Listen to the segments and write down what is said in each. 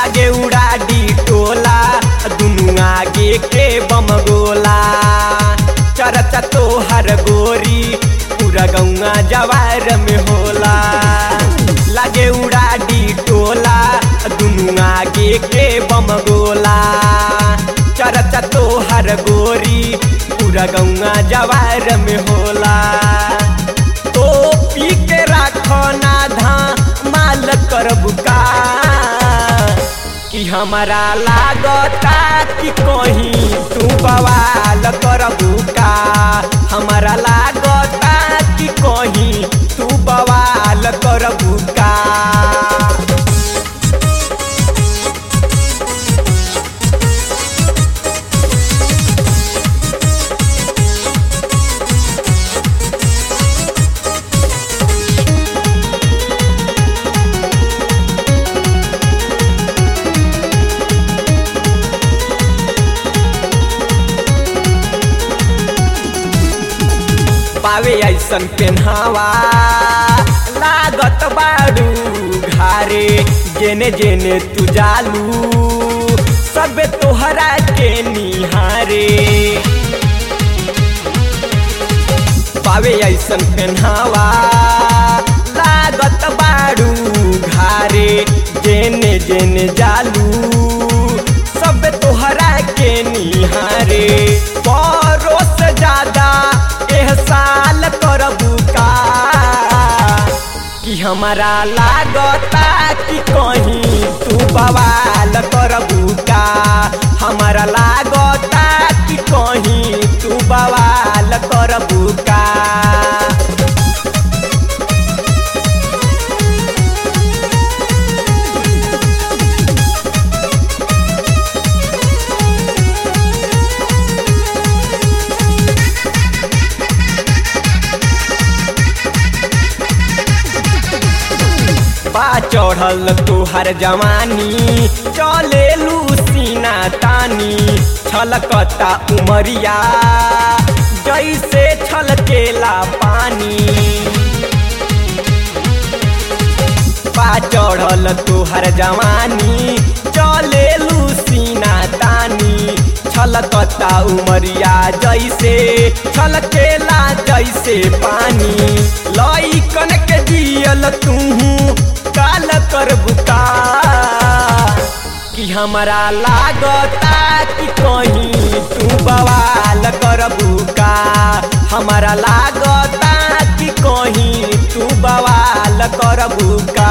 लागे उड़ा डी टोला दुनु आगे के बम गोला चरचा तोहर गोरी पूरा गौआ जवार में होला लागे उड़ा डी टोला दुनु आगे के बम गोला चरचा तोहर गोरी पूरा गौआ जवार में होला तो पी के राखो ना धा माल करबू का कि हमारा लागता कि कहीं तू बवाल करबू का हमारा लागता कि कहीं तू बवाल करबू का पावे ऐसन पेन्हावा लागत बाड़ू घारे जेने जेने तू जालू सबे तोहरा के निहारे पावे ऐसन पेन्हावा लागत बाड़ू घारे जेने जेने जालू सब तोहरा के निहारे परो से ज्यादा एहसाल करबू का कि हमारा लागता कि कहीं तू बवाल करबू का हमारा लागता कि कहीं तू बवाल करबू का बा चढ़ल तोहर जवानी चले सीना तानी छलकता उमरिया जैसे छलकेला पानी बा चढ़ल तोहर जवानी चले सीना तानी छलकता उमरिया जैसे छलकेला जैसे पानी लइकन के जियल तू काल कर बुका कि हमारा लागता कि कहीं तू बवाल कर बुका हमारा लागता कि कहीं तू बवाल कर बुका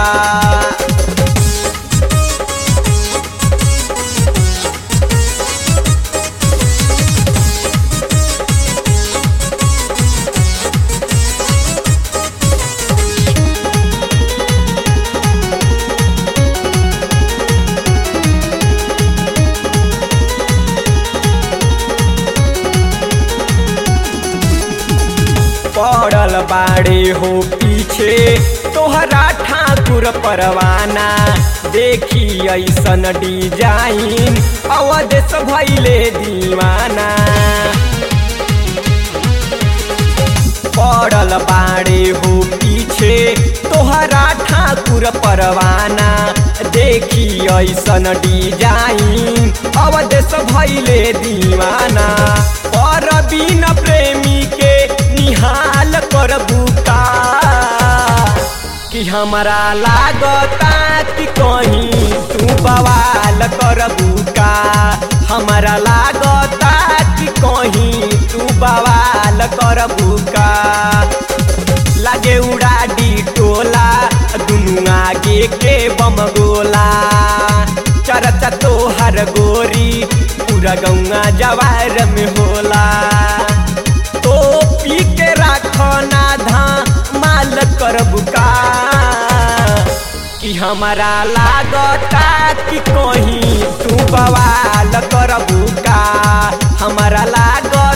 पड़ल बाड़े हो पीछे तोहरा ठाकुर परवाना देखी ऐसन डिजाइन अवदेश भैले दीवाना पड़ल बाड़े हो पीछे तोहरा ठाकुर परवाना देखी ऐसन डिजाइन अवदेश भैले दीवाना पर बिन प्रेमी के निहाल करबू का कि हमारा लागता कि कहीं तू बवाल करबू का हमारा लागता कि कहीं तू बवाल करबू का लागे उड़ा डी टोला दुनु आगे के बम गोला चरचा तोहर गोरी पूरा गौआ जवार में होला तो पी के राखो ना धा माल करबू का कि हमारा लागता कि कहीं तू बवाल करबू का हमारा लागता